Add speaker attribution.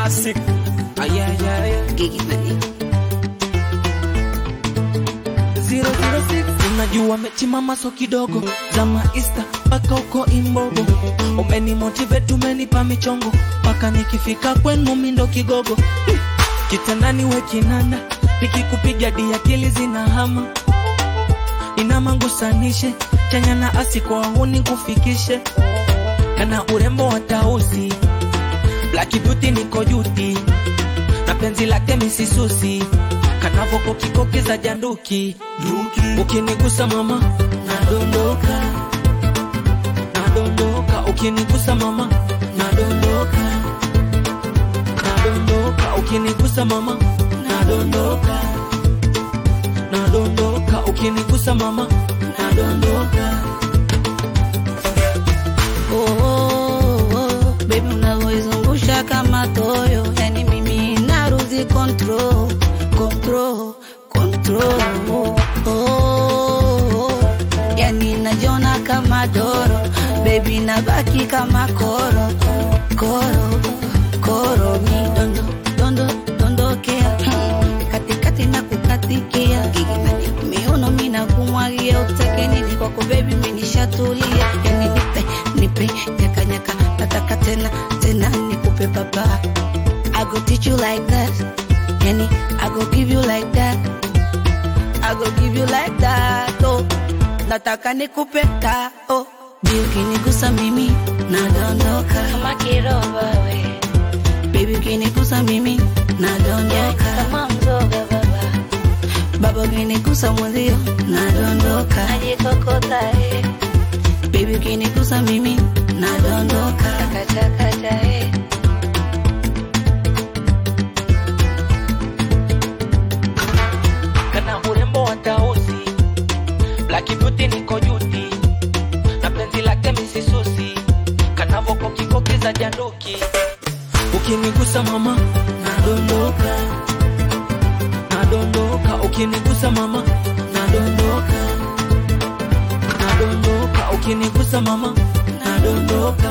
Speaker 1: classic. Ayayaya.
Speaker 2: Gigi Money.
Speaker 1: 006 unajua mechimama so kidogo zama ista mpaka uko imbogo umeni motivate umenipa michongo mpaka nikifika kwenu mindo kigogo Hi! kitandani we kinanda nikikupiga di akili zinahama inamangusanishe chanya na asi kwa huni kufikishe kana urembo wa tausi Black beauty niko juti na penzi lake misisusi kanavoko kikoki za janduki ukinigusa mama nadondoka nadondoka ukinigusa mama nadondoka nadondoka ukinigusa mama nadondoka nadondoka ukinigusa mama nadondoka
Speaker 2: Oh, oh, oh, baby unavyoizungusha kama toyo, yani mimi naruzi control, control, control. Oh, oh, yani najiona kama doro, baby nabaki kama koro, koro, koro. Mi dondo, dondo, dondokea katikati na kukatikia miuno mina kumwagia utake nini kwako baby minishatulia yani nipe nipe nyaka nyaka nataka tena tena nikupe baba I go teach you like that yani I go give you like that I go give you like that oh nataka nikupe ta oh Bi ukinigusa mimi nadondoka
Speaker 3: kama kiroba we
Speaker 2: baby ukinigusa mimi nadondoka
Speaker 3: kama mzoga baba
Speaker 2: baba ukinigusa mwenzio nadondoka
Speaker 3: najikokota eh
Speaker 2: baby ukinigusa mimi nadondoka
Speaker 3: kachakacha eh
Speaker 1: kana urembo wa tausi Black beauty niko juti na penzi lake misisusi kanavoko kikoki za janduki ukinigusa mama nadondoka nadondoka ukinigusa mama nadondoka nadondoka ukinigusa mama nadondoka